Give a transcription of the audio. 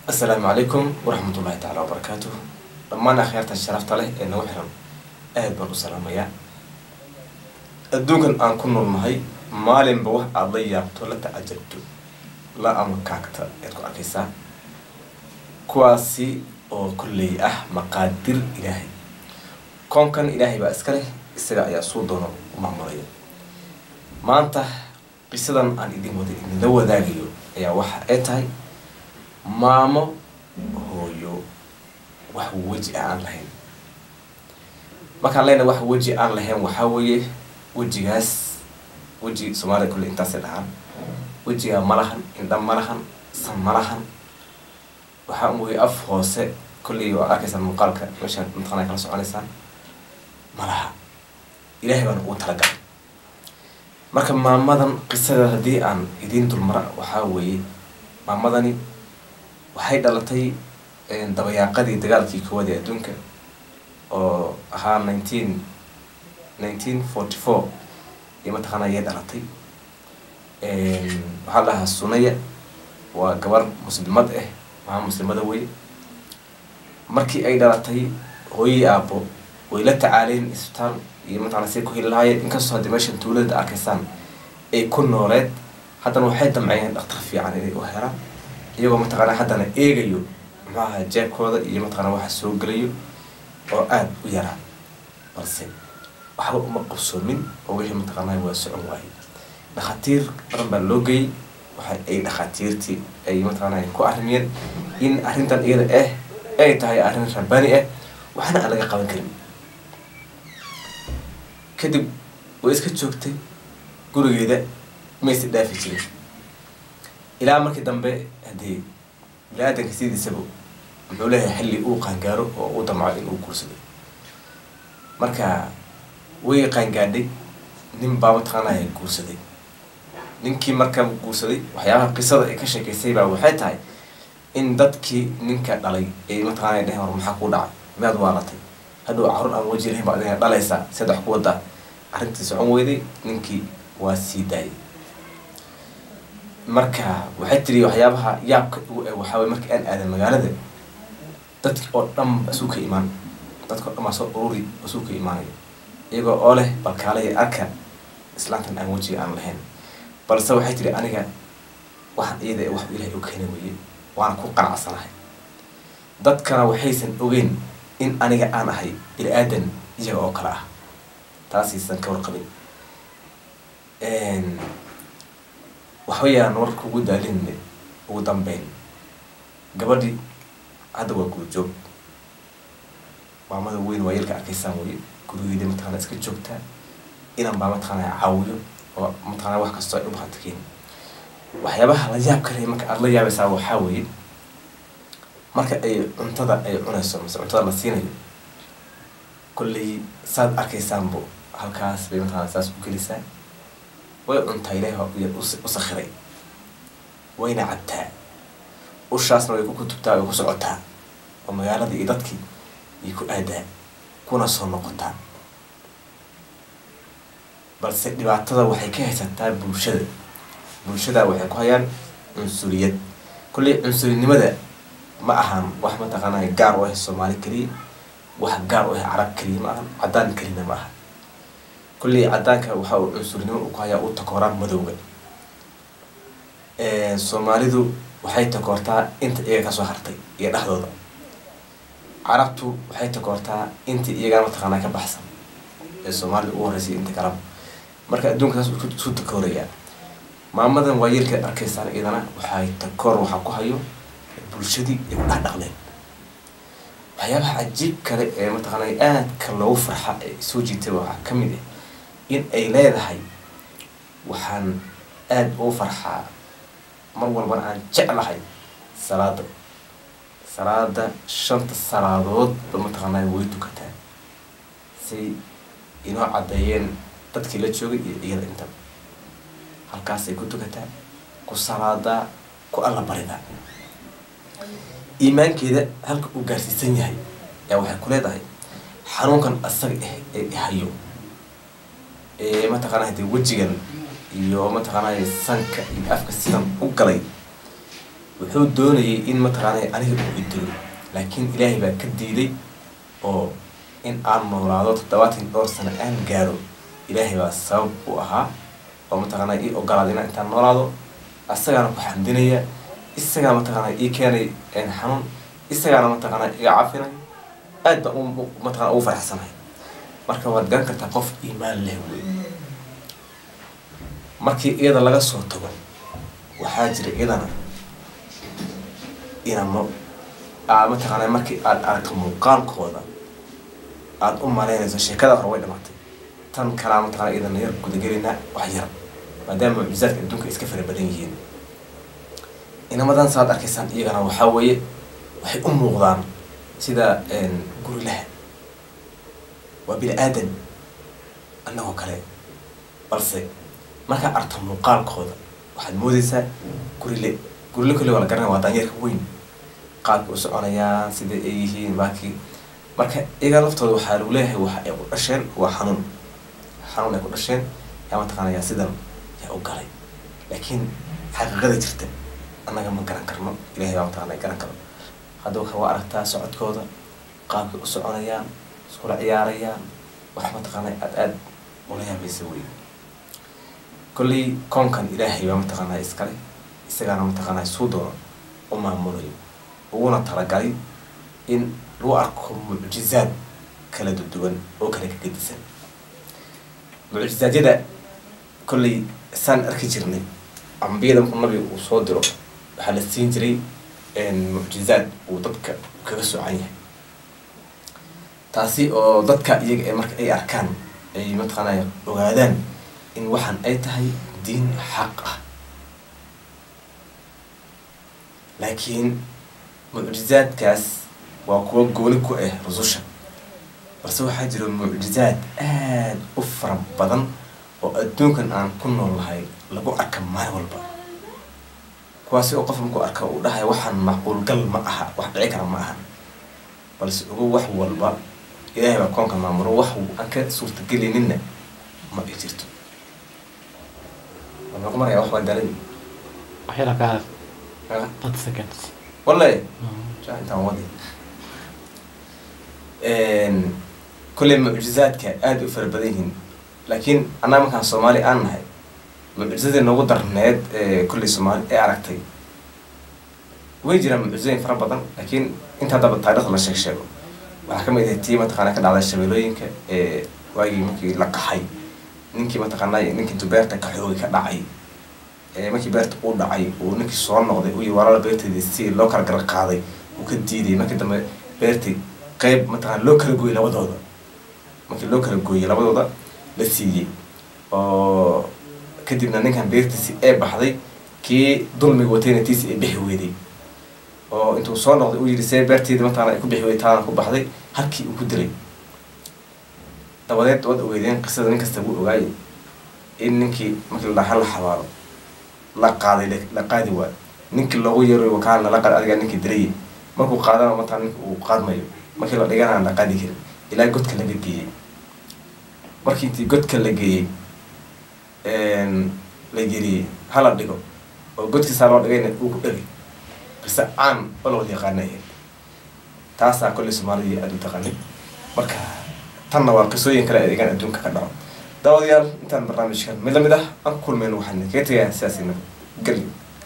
asalaamu calaykum waraxmat ullahi tacala wabarakaatuh dhammaan akhyaarta sharafta leh ee nagu xiran aad baan u salaamayaa adduunkan aan ku noolnahay maalinba wax aada la yaabto la tacajabto la ama kaagta ayaad ku arkaysaa kuwaasi oo kolley ah maqaadir ilaahay koonkan ilaahay baa iska leh isaga ayaa suu doono u maamulaya maanta qisadan aan idin wada idinla wadaagayo ayaa waxa ay tahay maamo hooyo wax weji ah aan lahayn markaan leyna wax weji aan lahayn waxaa weeye wejigaas weji soomaalida kulle intaasay dhahaan wejigaa ma lahan indha ma lahan san ma lahan waxaa mooye af hoose kolley waa arkaysaan muuqaalka meeshaan mataqana kala soconaysaan ma laha ilaahay baana ugu talagalay marka maamadan qisada haddii aan idiin dulmara waxaa weeye maamadani waxay dhalatay dabayaaqadii dagaalkii koowaad ee adduunka oo ahaa nineteen nineteen forty four iyo mataqaana ayay dhalatay waxaa la dhahaa sunaya waa gabar muslimad ah maha muslimada wey markii ay dhalatay hooyii aabo way la tacaaleen isbitaal iyo mataqana say ku heli lahaayeen inkastoo haddii meeshan tuulada arkaysaan ay ku nooleed haddana waxay damceyeen dhaktar fiican inay u helaan iyagoo mataqaana haddana eegayo maxaaha jeebkooda iyo mataqana waxa soo gelayo oo aada u yaraa balse waxba uma qabsoomin oo wixii mataqaanaa waa socon waaye dhakhaatiir badan baa loo geeyey waxa ay dhakhaatiirtii ay mataqaana ku arrimiyeen in arrintan iyada ah ay tahay arrin rabbaani ah waxna aan laga qaban karin kadib way iska joogtay gurigeeda maysi dhaafi jirin ilaa markii dambe haddii bini-aadanka sidiisaba muxuu leeyahay xilli uu qaangaaro oo u damco in uu guursado marka way qaangaadhay nin baa mataqaanaya guursaday ninkii markaa guursaday waxyaabaha qisada ay ka sheekaysay baa waxay tahay in dadkii ninka dhalay ay mataqaanaya dheheen war maxaa kuu dhacay miyaad waalatay hadhow carur aan waji lahayn baad inaad dhalaysaa siad wax ku wadaa arrintii socon weyday ninkii waa sii daayay marka waxay tiri waxyaabaha yaabka ugu e waxaa way markii aan aadan magaalada dadki oo dhan basuu ka imaan dadka o dhan baa soo ururi basuu ka imaanayo iyagoo oo leh balkaalaya arka islaantan aan wejiga aan lahayn balse waxay tiri aniga waxaan iyada wax ilahay u keena weye waana ku qanacsanahay dadkana waxaysan ogeyn in aniga aan ahay bini aadan iyaga oo kale ah taasiisan ka warqabin waxbayaan warka ugu daalinne ugu dambeyn gabadhi hadda waa guurjoog maamada weyn waa yalka arkaysaan weye gurigeeda mataqana iska joogtaa inan baa mataqaana caawiyo oo mataqana wax kastoo ay u bahatakeyn waxyaabaha la yaab kale marka aada la yaabaysaa waxaa weeye marka ay cuntada ay cunayso mise cuntada la siinayo kolley saad arkaysaanbo halkaas bay mataqana saas u gelisaa way cuntaa ilaahi u sakhiray wayna cabtaa ushaasna way ku kutubtaa way ku socotaa oo magaaladii iyo dadkii iyo ku aadaa kuna soo noqotaa balse dhibaatada waxay ka haysataa bulshada bulshada waxay ku hayaan cunsuriyad kolley cunsurinimada ma ahan wax mataqaanaa gaar u ah soomaali keliya wax gaar u ah carab keliya ma ahan caddaan kelina ma aha kolley caddaanka waxa uu cunsurnimo u ku hayaa u takooraan madowga soomaalidu waxay takoortaa inta iyaga kasoo hartay iyo dhexdooda carabtu waxay takoortaa inta iyagaa mataqaanaa ka baxsan ee soomaalida ugu horreysay inta kalaba marka adduunka saas isu takoorayaa maamadan waa yeelka arkaysaan iyadana waxay takoor waxaa ku hayo bulshadii ay ku dhex dhaqleen waxyaabaha cajiib kale ee mataqaanaa aadka loogu farxa ee soo jiitay waxaa ka mid ah in ay leedahay waxaan aada ugu farxaa mar walbana aan jeclahay salaada salaada shanta salaadood ba mataqaanaa way tukataa say inoo caddeeyeen dadkii la joogay iyo iyada intaba halkaasay ku tukataa ku salaadaa ku alla baridaa iimaankeeda halka uu gaarsiisan yahay yaa waxay ku leedahay xanuunkan asaga ah ee ihayo ee mataqaana hadee wejigan iyo mataqaanaa sanka iyo afka sidan u galay wuxuu doonayay in mataqaanay aniga uu idilo laakiin ilaahay baa ka diiday oo in aan noolaado toddobaatan dhowr sano aan gaaro ilaahay baa sabab u ahaa oo mataqaanaa ii ogolaada inaan intaan noolaado asagaana ku xamdinaya isagaa mataqaanaa ii keenay xanuun isagaana mataqaanaa iga cafinay aad baan mataqana ugu faraxsanahay marka waad garan kartaa qof iimaan leh wey markii iyada laga soo tago waxaa jira iyadana inamo aa mataqaanaa markii aada aragto muuqaalkooda aada u malaynayso sheekada hore way dhamaatay tan kalaa mataqana iyadana yar gudagelinaa wax yar maadaama mucjizaadka adduunka iska fara badan yihiin inamadan saad arkaysaan iyagana waxaa weeye waxay u muuqdaan sida gurilaha waa bini aadan annagoo kale balse markaa arta muuqaalkooda waxaad moodeysaa gurile gurile kolle waa la garanaya waa daanyarka weyn qaabka u soconayaan sida ay yihiin baakii marka iyaga laftooda waxaa lagu leeyahay waxa ay ku dhasheen waa xanuun xanuun ay ku dhasheen yaa mataqaanaya sidan yaa u galay laakiin xaqiiqada jirta annaga ma garan karno ilahay baa mataqana garan karo hadda waxa waa aragtaa socodkooda qaabkay u soconayaan iskula ciyaarayaan wax mataqaana aad aada ula yaabaysa wey kolley koonkan ilaahay baa mataqaanaa iskale isagaana mataqaanaa suu doono u maamulayo uguna talagalay in lagu arko mucjizaad kala duduwan oo kala kagedisan mucjizaadyada kolley saan arki jirnay ambiyada markuu nabiga uu soo diro waxaa la siin jiray mucjizaad uu dadka kaga socan yahay taasi oo dadka iyaga ee marka ay arkaan ay mataqaanaa ogaadaan in waxaan ay tahay diin xaq ah laakiin mucjizaadkaas waa kuwa gooni ku ah rususha balse waxaa jira mucjizaad aada u fara badan oo adduunkan aan ku nool lahay lagu arka maalin walba kuwaasi oo qof markuu arka uu dhahay waxaan macquulgal ma aha wax dhici kara ma aha balse ugu wax walba ilaahay baa koonka maamulo wax aan ka suurtagelinina ma ay jirto waxaan ku maraya wax baan dalan waxyala ka hadal thirty seconds wallahi jaa intaan wadi kolley mucjizaadka aada u fara badan yihiin laakiin annaga markaan soomaali aan nahay mucjizadii noogu darneed kolley soomaali ee aragtay way jiraan mucjizooyin fara badan laakiin inta haddaba taarikhda la sheeg sheego waxaa kamid ahay tii mataqaana ka dhacday shabeelooyinka ee waagii markii la qaxay ninkii mataqaanaa ninkii intuu beerta ka xoogay ka dhacay markii beerta uu dhacay uu ninkii soo noqday uu walaala beerteedii si loo kala gar qaaday uu ka diiday markii dambe beertii qeyb mataqana loo kala gooyey labadooda markii loo kala gooyey labadooda la siiyey oo kadibna ninkan beertiisi ee baxday kii dulmiga watayna tiisi ay bixi weyday oo intuu soo noqday uu yidhi see beerteedi mataqana ay ku bixi weyday taana ku baxday halkii uu ku dilay dabadeed waad ogeydeen qisada nin kasta wuu ogaayay in ninkii markii la dhaha la xabaalo la qaaday la qaadi waayo ninkii loogu yeeray wakaalna la qaad adigaa ninkii dilayay markuu qaadana mataa ninka uu qaadmayo markii la dhigana la qaadi karin ilaa godka laga geeyey markii intii godka la geeyey la geliyey hala dhigo oo godkiisaa loo dhigayna uu ku dhegay qise caan oo lawada yaqaanaya taasaa kolley soomaalidii aada u taqaanay marka tanna waa qisooyin kale adeegaan adduunka ka dhaco daawadayaal intaan barnaamijkan mid lamid ah aan ku kulmayno waxaan kaga tegayaa sidaasina geli